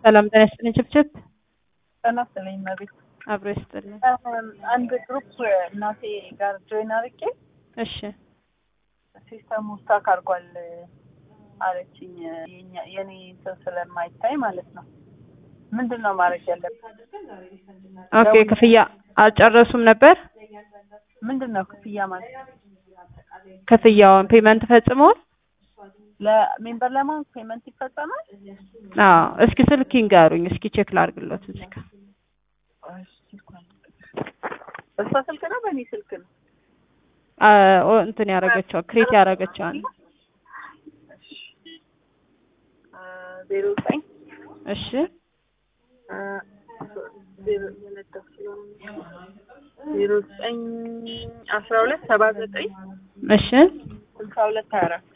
ሰላም ጤና ይስጥልኝ። ችብችብ ጤና ይስጥልኝ መቤት አብሮ ይስጥልኝ። አንድ ግሩፕ እናቴ ጋር ጆይን አድርጌ እሺ ሲስተሙ ስታክ አድርጓል አለችኝ። የኛ- የኔ ሰው ስለማይታይ ማለት ነው። ምንድን ነው ማድረግ ያለብን? ኦኬ። ክፍያ አልጨረሱም ነበር? ምንድን ነው ክፍያ ማለት? ክፍያውን ፔመንት ፈጽመዋል? ለሜምበር ለማን ፔመንት ይፈጸማል? አዎ። እስኪ ስልክ ይንገሩኝ። እስኪ ቼክ ላድርግሎት እዚህ ጋር እሷ ስልክ ነው በእኔ ስልክ ነው? አ፣ ኦ፣ እንትን ያደረገችው ክሬት ያደረገችዋል። ዜሮ ዘጠኝ እሺ ዜሮ ዘጠኝ አስራ ሁለት ሰባ ዘጠኝ እሺ ስልሳ ሁለት ሀያ አራት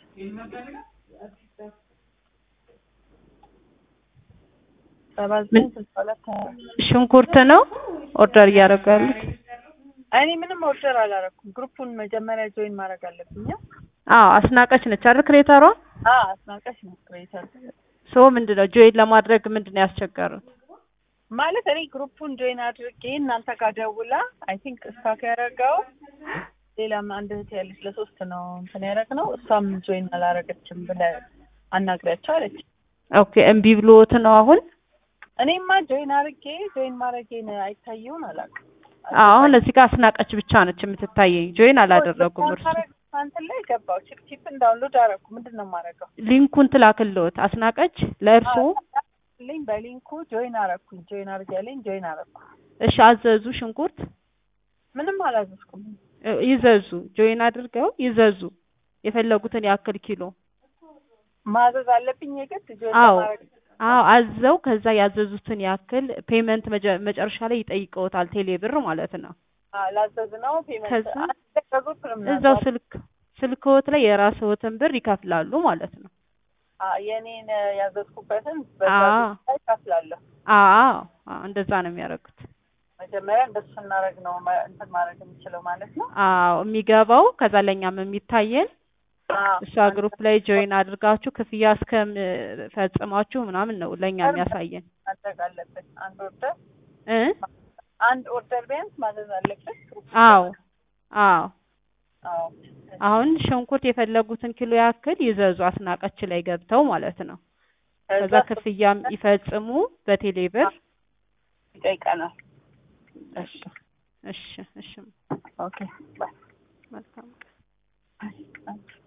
ሰባ ዘጠኝ ስልሳ ሁለት ሀያ አራት ሽንኩርት ነው ኦርደር እያደረጉ ያሉት? እኔ ምንም ኦርደር አላረኩም። ግሩፑን መጀመሪያ ጆይን ማድረግ አለብኝ። አዎ። አስናቀች ነች አይደል ክሬተሯ? አ አስናቀሽ ነው ክሬተር ሶ ምንድን ነው ጆይን ለማድረግ ምንድን ነው ያስቸገሩት? ማለት እኔ ግሩፑን ጆይን አድርጌ እናንተ ጋር ደውላ አይ ቲንክ ስታክ ያደረገው ሌላም አንድ እህት ያለች ለሶስት ነው እንትን ያደረግነው እሷም ጆይን አላረገችም ብለህ አናግሪያቸው አለች። ኦኬ። እምቢ ብሎት ነው አሁን? እኔማ ጆይን አድርጌ ጆይን ማድረጌን አይታየውን አላውቅም። አሁን እዚህ ጋር አስናቀች ብቻ ነች የምትታየኝ። ጆይን አላደረጉም እርሱ። እንትን ላይ ገባው ቺፕ ቺፕን ዳውንሎድ አደረኩ። ምንድን ነው የማደርገው? ሊንኩን ትላክልዎት አስናቀች ለእርሶ። ልኝ በሊንኩ ጆይን አረኩኝ። ጆይን አድርጌያለኝ ጆይን አረኩ። እሺ አዘዙ። ሽንኩርት ምንም አላዘዝኩም። እ፣ ይዘዙ። ጆይን አድርገው ይዘዙ የፈለጉትን ያክል ኪሎ። ማዘዝ አለብኝ የግድ ጆይን አዎ ለማድረግ አዎ አዘው ከዛ ያዘዙትን ያክል ፔመንት መጀ- መጨረሻ ላይ ይጠይቀውታል። ቴሌ ብር ማለት ነው። አ፣ ላዘዝ ነው ፔመንት ከዛ አዘዙት ምናምን እዛው ስልክ ስልክዎት ላይ የራስዎትን ብር ይከፍላሉ ማለት ነው። አ፣ የኔን ያዘዝኩበትን አዎ በዛ ላይ እከፍላለሁ። አዎ አዎ፣ እንደዛ ነው የሚያደርጉት። መጀመሪያ እንደሱ ስናደርግ ነው መ- እንትን ማድረግ የምችለው ማለት ነው። አዎ የሚገባው ከዛ ለእኛም የሚታየን አዎ እሷ ግሩፕ ላይ ጆይን አድርጋችሁ ክፍያ እስከፈጽማችሁ ምናምን ነው ለእኛ የሚያሳየን ማድረግ አለብን። አንድ ኦርደር እ አንድ ኦርደር ቢያንስ ማዘዝ አለበት። አዎ አዎ አዎ አሁን ሽንኩርት የፈለጉትን ኪሎ ያክል ይዘዙ አስናቀች ላይ ገብተው ማለት ነው። ከዛ ክፍያም ይፈጽሙ በቴሌ ብር። ይጠይቀናል። እሺ እሺ እሺ ኦኬ ባይ መልካም ባይ